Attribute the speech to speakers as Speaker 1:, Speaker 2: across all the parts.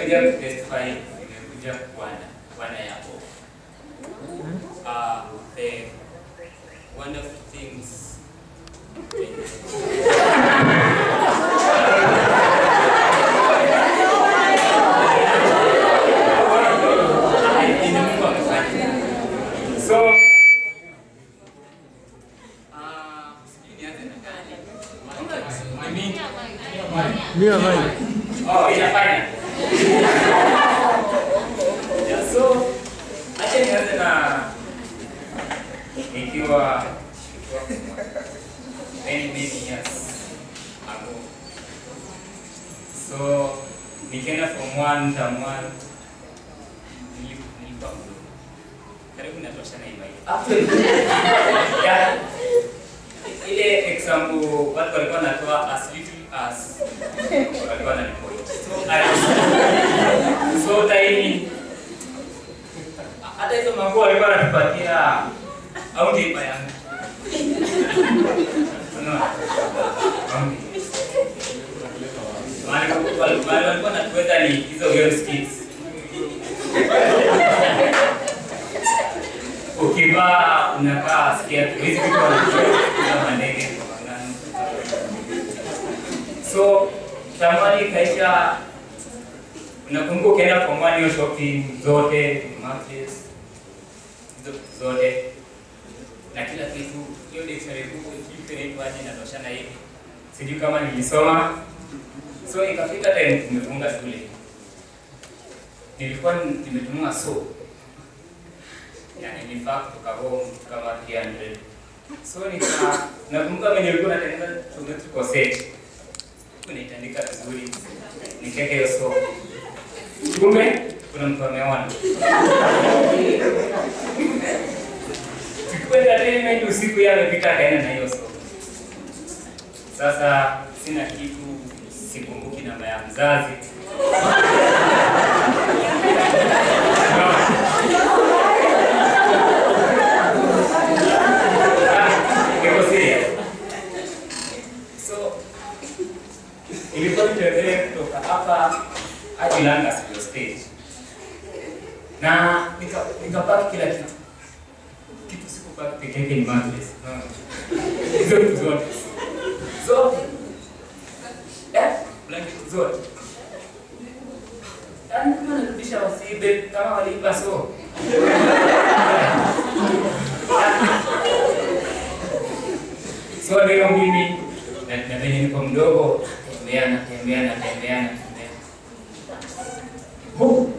Speaker 1: nimekuja kutestify, nimekuja kuwana kuwana yako. Uh, the wonderful things Yenye Mungu amefanya. So, ah, sijui nianze na gani. I mean,
Speaker 2: Mia mai.
Speaker 1: Oh, inafanya. Yeah, so acha nianze na nikiwa many many years ago. So nikienda form one, term one, nili- nilikuwa mdogo. Karibu natosha na hii mic. Yeah. Ile example watu walikuwa wanatoa as little as walikuwa wananipoti. So, I- so tiny. Hata hizo manguo walikuwa wanatupatia au ndipa yangu. Unaona? Au ndipa. Mahali wali- wali- walikuwa wanatuweka ni hizo girl skits. Ukivaa unakaa scared. Hizi vitu wanatuweka mandege kwa mangano. So tamani ikaisha, unakumbuka ukienda kwa mwani hiyo shopping zote matches hizo vitu zote na kila kitu, hiyo dictionary kubwa kitu inaitwaje, inatoshana hivi, sijui kama nilisoma. So ikafika time tumefunga shule, nilikuwa nimetumwa so yani nifaa kutoka home kama 300 so nika nakumbuka venye nilikuwa natengeneza geometrical set unaitandika vizuri nikeke hiyo so kumbe kuna mtu ameona tukiwa entertainment usiku yeye amepita akaenda na hiyo so sasa sina kitu sikumbuki namba ya mzazi Niko serious. So ilikuwa nitembee kutoka hapa hadi Langas ndio stage, na nika nikapaki kila kitu. Kitu sikupaki peke yake ni mattress. Unaona? Hizo vitu zote zote, eh, blanket zote. Yaani kama narudisha wasibe kama waliiba so So leo mimi na na venye niko mdogo, tembea na tembea na tembea na tembea. Hu!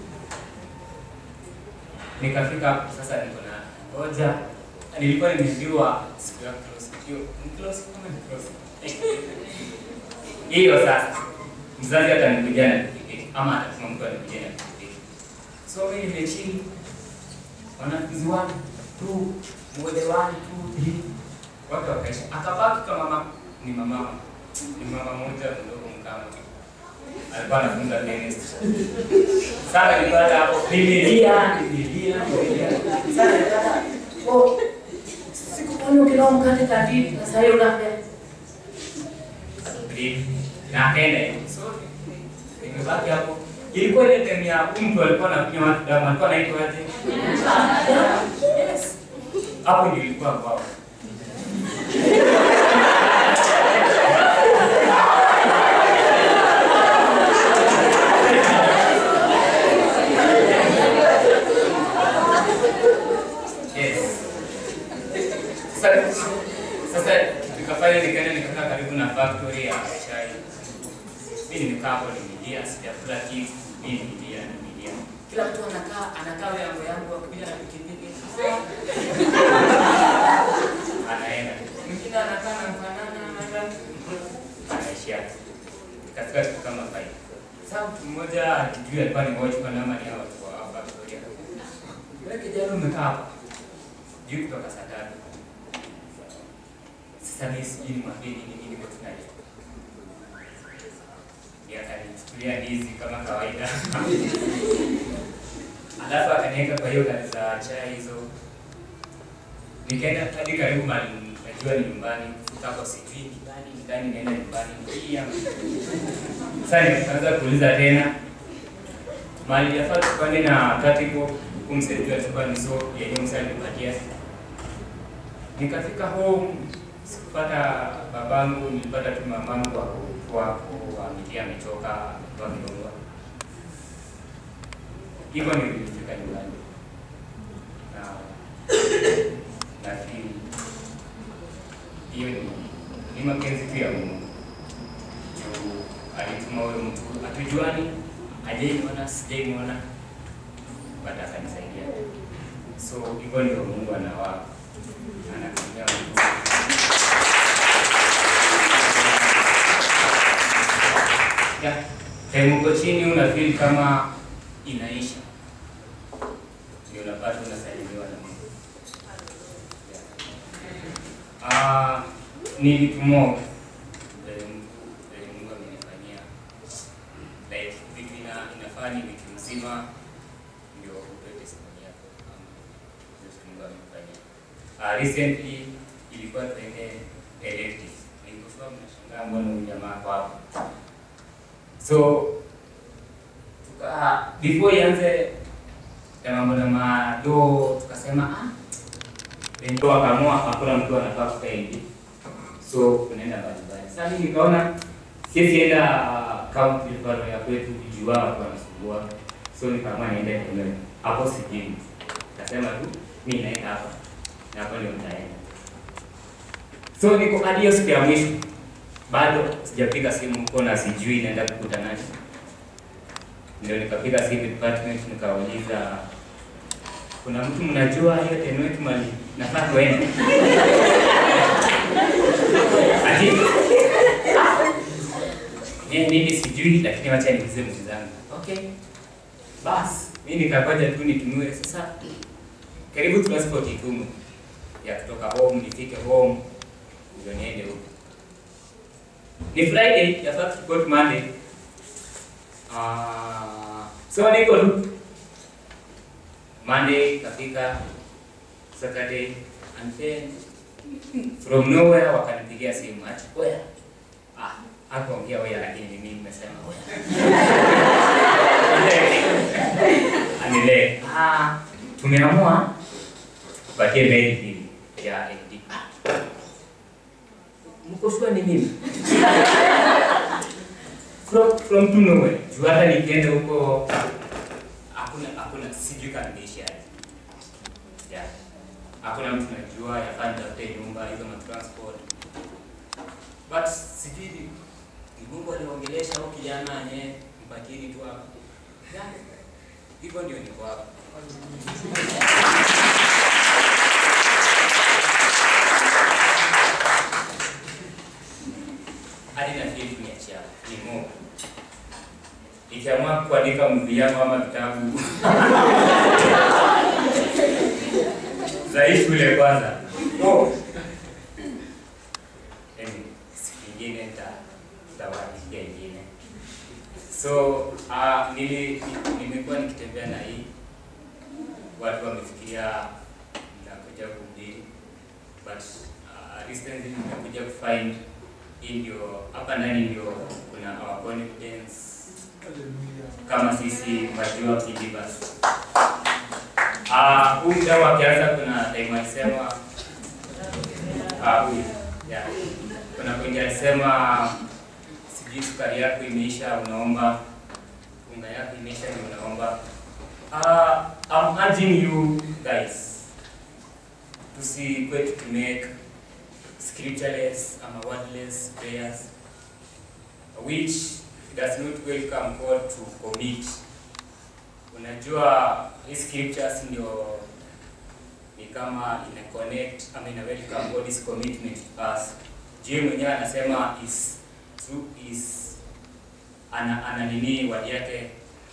Speaker 1: Nikafika hapo sasa niko na ngoja. Nilikuwa nimeambiwa siku ya close. Hiyo ni close kama ni close. Hiyo sasa. Mzazi atanikuja na pikipiki ama atatuma mtu anikuja na pikipiki. So mimi nimechini. Wanafunzi wangu tu mmoja wangu tu three watu wakaisha, akabaki kama mama, ni mama ni mama moja mdogo mkama alikuwa anafunza tennis. Sasa nilipata hapo nimelia nimelia nimelia. Sasa nilipata oh, sikuona ukilao mkate kati sasa hiyo unaambia breathe na akaenda hivi. so nimebaki hapo. Ilikuwa ile time ya huyu mtu alikuwa anakunywa watu damu, alikuwa anaitwa aje? Yes. Hapo ndio ilikuwa kwao. Yes. Sasa sasa tukafanya nikaenda nikakaa karibu na factory ya chai. Mimi nimekaa hapo nimelia, sijakula kitu, mimi nimelia nimelia. Kila mtu anakaa anakaa yango yangu akikuja na pikipiki. Anaenda. Mwingine anakaa na mfanana anaenda. Anaishia. Ikafika siku kama five. Sasa mtu mmoja akijua alikuwa ni watchman ama ni hao watu wa factory. Yule kijana umekaa hapa juu kutoka saa tatu. Sasa mimi sijui nimwambie nini nini kwa tunaje. Ndiye akanichukulia ndizi kama kawaida. Alafu akaniweka kwa hiyo gari za chai hizo. Nikaenda hadi karibu mali najua ni nyumbani. Kufika hapo sijui ni gani ni gani naenda nyumbani. Pia. Sasa nikaanza kuuliza tena. mali yafaa tupande na tatibo kumsaidia tupande so yenye msa alipatia. Nikafika home sikupata babangu, nilipata tu mamangu wako wako ametia amechoka wakidongoa. Hivyo nilifika nyumbani na nafikiri hiyo ni ni mapenzi tu ya Mungu juu alituma huyo mtu hatujuani, hajaimuona, sijaimuona, but akanisaidia. So hivyo ndio Mungu anawa anatumia mtu. Yeah. Time uko chini una feel kama inaisha, ndio unapata unasalimiwa na Mungu. Yeah. Ah, ni vitu mob vile Mungu vile Mungu amenifanyia like vitu ina, inafaa ni vitu mzima ndio utoe testimony yako ama vitu Mungu amenifanyia. Ah, recently ilikuwa tuende elective. Nilikuwa mnashangaa mbona huyu jamaa kwa hapa. So tuka before ianze ya mambo na mado tukasema ah ndio akaamua hakuna mtu anafaa kukaa hivi. So tunaenda mbalimbali. Sasa mimi nikaona siwezi enda kaunti bado ya kwetu kujua watu wanasumbua. So nikaamua niende kule. Hapo sijini. Nikasema tu mimi naenda hapa. Na hapo ndio nitaenda. So niko hadi hiyo siku ya mwisho. Bado sijapiga simu huko na sijui naenda kukutana nani. Ndio nikapiga simu department nikauliza kuna mtu mnajua hiyo teno yetu mali nafaa tuende. Ati eh, mimi sijui lakini wacha niulize mtu zangu. Okay. Bas, mimi nikakoja tu nitumiwe sasa. Karibu transport itumu ya kutoka home nifike home ndio niende huko. Ni Friday, yafaa tukipot Monday. Ah, so niko tu Monday kafika Saturday and then from nowhere wakanipigia simu ati oya. Ah, hakuongea oya lakini mimi nimesema oya. Anile, ah, tumeamua tupatie mail hii ya AD. Ah, Mko sure ni mimi? from from to nowhere. Juu hata nikienda huko hakuna hakuna sijui kama niishi aje. Yeah. Hakuna mtu najua yafaa nitafute nyumba hizo ma transport. But sijui ni ni Mungu aliongelesha huyu kijana yenyewe mpakini tu hapa. Yeah. Hivyo ndio niko hapa. hadi na feel kuniachia ni Mungu. Nikiamua kuandika movie yangu ama vitabu za hii shule kwanza. Oh. Yaani, siku ingine nita nitawaandikia ingine. So uh, nili, nimekuwa nikitembea na hii watu wamefikiria nitakuja kuhubiri but uh, recently nimekuja kufind hii ndio hapa ndani ndio kuna our confidence kama sisi mature believers. Ah, huu mdau akianza kuna time alisema ah, huyu yeah. Kuna kwenye alisema sijui sukari yako imeisha unaomba, unga yako imeisha ndio unaomba. Ah, I'm urging you guys tusikwe tukimake scriptureless ama wordless prayers which does not welcome God to commit. Unajua hii scriptures ndio ni kama ina connect ama ina welcome God's commitment to us. Juu mwenyewe anasema is through is ana, ana nini word yake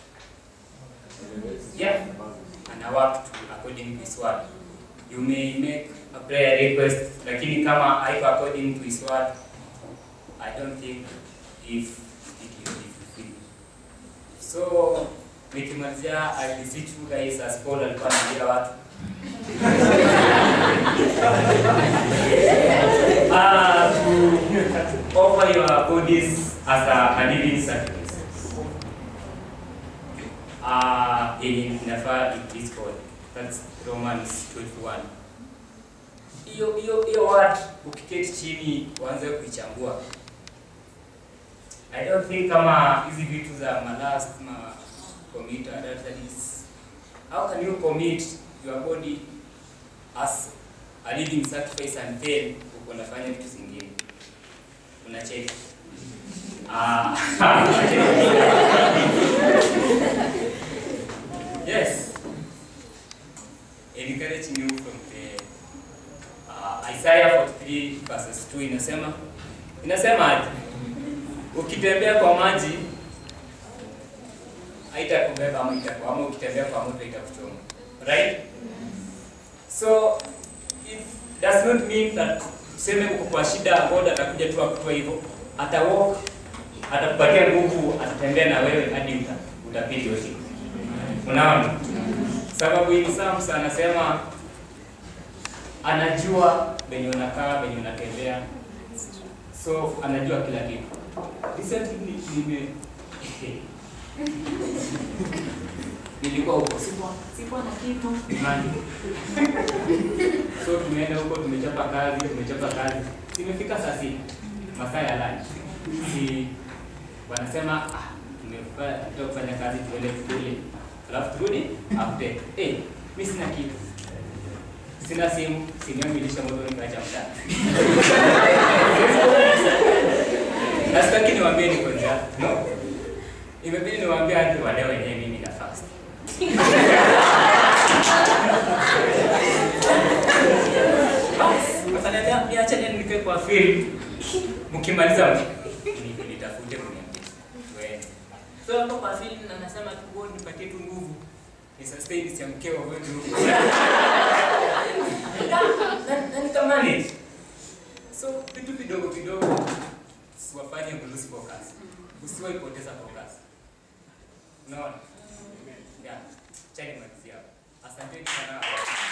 Speaker 1: yeah ana work to according to his word. You may make a prayer request lakini kama haiko according to his word I don't think if it will be fulfilled. So nikimalizia I beseech you guys as Paul alikuwa anaambia watu uh, to offer your bodies as a, a living sacrifice. uh, yenye inafaa is called. That's Romans 12:1. Hiyo hiyo hiyo word ukiketi chini uanze kuichambua. I don't think kama hizi vitu za malast ma commit adulteries. How can you commit your body as a living sacrifice and then uko unafanya vitu zingine? Unacheka. Ah. yes. Encouraging you from the uh, Isaiah 43 verses 2 inasema inasema aje? Ukitembea kwa maji haitakubeba ama itakuwa ama ukitembea kwa moto itakuchoma. Right? So it does not mean that tuseme uko kwa shida God atakuja tu akutoa hivyo. Ata walk, atakupatia nguvu, atatembea na wewe hadi uta, utapita hiyo siku. Unaona? Sababu hii Psalms anasema anajua venye unakaa, venye unatembea. So anajua kila kitu. Recently nime nilikuwa huko sikuwa sikuwa na kitu imani. So tumeenda huko, tumechapa kazi, tumechapa kazi, tumefika saa sita masaa ya lunch. Si wanasema ah, tumefanya tunataka kufanya kazi, tuende tukule, alafu turudi after. Eh, mimi sina kitu, sina simu, simu yangu ilisha moto, nikaacha mtaa. Na sitaki niwaambie niko njaa, no, imebidi niwaambie hadi wale wenyewe mimi na fast. Wakaniambia niache nini nikae kwa field. Mkimaliza ni- nitafute mniambie. Tuende. So hapo kwa field na nasema tu wewe nipatie tu nguvu. Ni sustain nisiamke wa wewe huko. Na na nikamanage. So vitu vidogo vidogo siwafanye lose focus. Usiwahi poteza focus. Unaona? Yeah. Chani malizia. Asanteni sana.